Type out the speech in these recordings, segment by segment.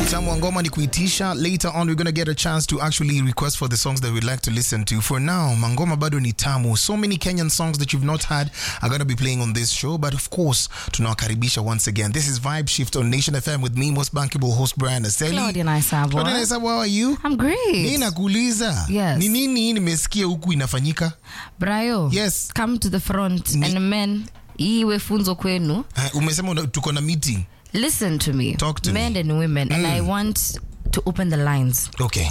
utamu wa ngoma ni kuitisha. Later on we're gonna get a chance to actually request for the songs that we'd like to listen to. For now, mangoma bado ni tamu. So many Kenyan songs that you've not had are gonna be playing on this show, but of course, tunawakaribisha once again. This is Vibe Shift on Nation FM with me, most bankable host Brian Aseli. Claudia Naisabo. Claudia Naisabo, how are you? I'm great. Mi nakuuliza Yes. ni nini hii nimesikia huku inafanyika? Brayo. Yes. Come to the front Ni- and men iwe funzo kwenu. Uh, umesema una- tuko na meeting. Listen to me. Talk to men me. and women and I want to open the lines. Okay.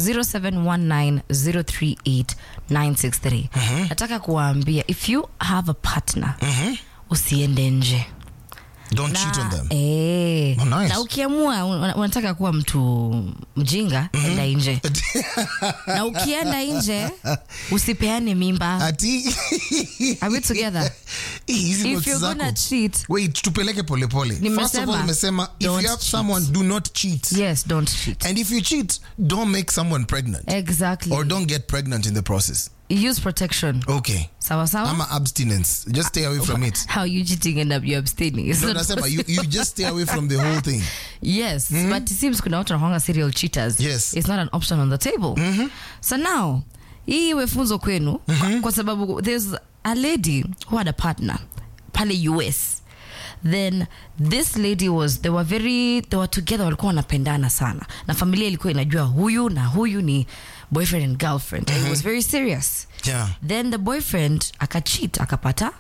0719038963. Nataka kuwaambia if you have a partner usiende nje. Don't cheat on them. Eh, Oh, nice. na ukiamua una- unataka kuwa mtu mjinga enda nje na ukienda nje usipeane mimba Ati Are we together? hizi if notes you're gonna zako. cheat Wait, tupeleke polepole. First of Nimesema, all, nimesema if don't you have cheat. someone, do not cheat. yes don't cheat And if you cheat, don't make someone pregnant. exactly Or don't get pregnant in the process. use protection Okay. sawa sawa I'm abstinence. Just stay away from it. how you cheating and you abstaining It's No, not nasema, you, you just stay away from the whole thing. yes but it seems kuna watu wanakwanga serial cheaters Yes. it's not an option on the table so now hii iwe funzo kwenu kwa, kwa sababu there's a lady who had a partner pale us then this lady was they were very they were together walikuwa wanapendana sana na familia ilikuwa inajua huyu na huyu ni boyfriend and girlfriend and it was very serious Yeah. then the boyfriend akacheat akapata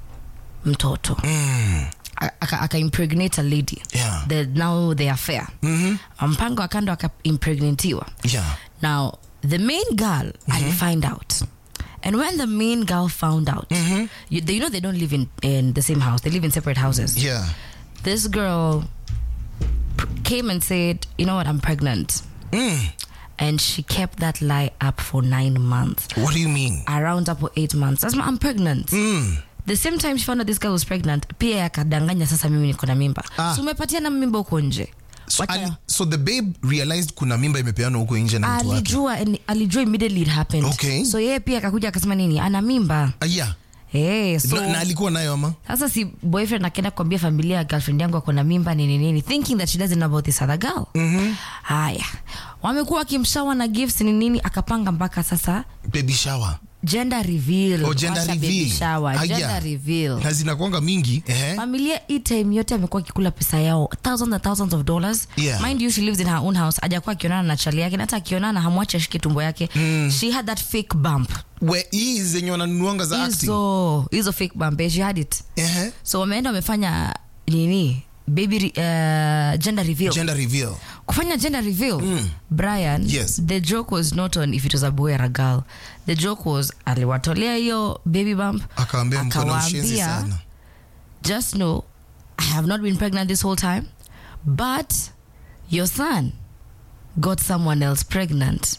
mtoto Mm. aka, aka impregnate a lady Yeah. the, now they are fair mpango wa kando akaimpregnatiwa Yeah. now the main girl mm find out and when the main girl found out you, they, you know they don't live in, in the same house they live in separate houses Yeah. this girl pr- came and said you know what i'm pregnant Mm. and she kept that lie up for nine months What do you mean? around up for eight months that's my, i'm pregnant Mm. the same time she found out this girl was pregnant pia akadanganya sasa mimi niko na mimba Ah. so umepatiana mimba huko nje So, Wacha- ali, so the babe realized kuna mimba imepeanwa huko nje na mtu wake. alijua and alijua immediately it happened Okay. so yeye pia akakuja akasema nini ana mimba Ah, yeah. hey, so na, na alikuwa nayo ama? sasa si boyfriend akaenda kuambia familia ya girlfriend yangu ako na mimba nini nini thinking that she doesn't know about this other girl haya wamekuwa wakimshawa na gifts ni nini akapanga mpaka sasa Baby shower. gender reveal Oh, gender Wacha baby reveal. shower, Ah, gender yeah. reveal Na zinakuanga mingi. Eh? familia hii time yote amekuwa akikula pesa yao thousands and thousands of dollars Yeah. mind you she lives in her own house ajakuwa akionana na chali yake na hata akionana hamwachi ashike tumbo yake she had that fake bump We, hii zenye wananunuanga za acting. hizo hizo fake bump eh, she had it Eh? so wameenda wamefanya nini baby re, uh, gender reveal Gender reveal. kufanya gender reveal brian Yes. the joke was not on if it was a boy or a girl the joke was aliwatolea hiyo baby bump Akawaambia mko na ushenzi akawaambia, sana. just know I have not been pregnant this whole time, but your son got someone else pregnant.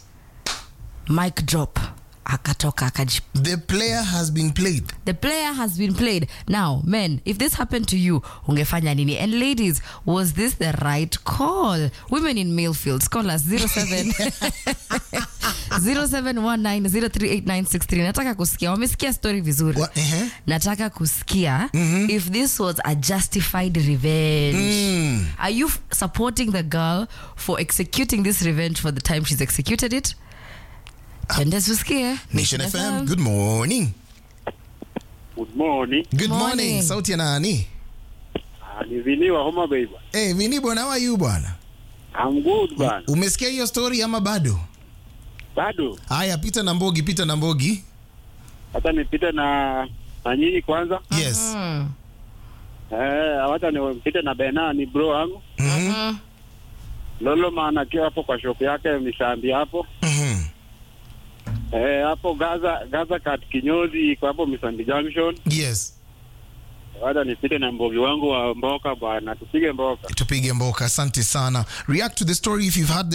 Mic drop. Akatoka akaji. The player has been played. The player has been played. Now, men, if this happened to you, ungefanya nini? And ladies, was this the right call? Women in male fields, call us 07 0719038963. Nataka kusikia. Wamesikia story vizuri. What? Eh? nataka kusikia if this was a justified revenge Mm. are you f- supporting the girl for executing this revenge for the time she's executed it twende tusikie Nation FM, good morning. Good morning. Good morning. Morning. Sauti ya nani? Ah, ni Viniwa Homa Bay bwana. Hey, Vini bwana, how are you bwana? I'm good bwana. Umesikia hiyo story ama bado? Bado Haya, pita na Mbogi, pita na Mbogi. hata nipite na na nyinyi kwanza. Yes. Mm. Eh, hata nipite na Bena ni bro wangu. Mhm. Lolo maana akiwa hapo kwa shop yake Misambi hapo. Mhm. Eh, hapo Gaza Gaza kat kinyozi iko hapo Misambi Junction. Yes. Hata nipite na mbogi wangu wa mboka bwana. Tupige mboka. Tupige mboka. Asante sana. React to the story if you've had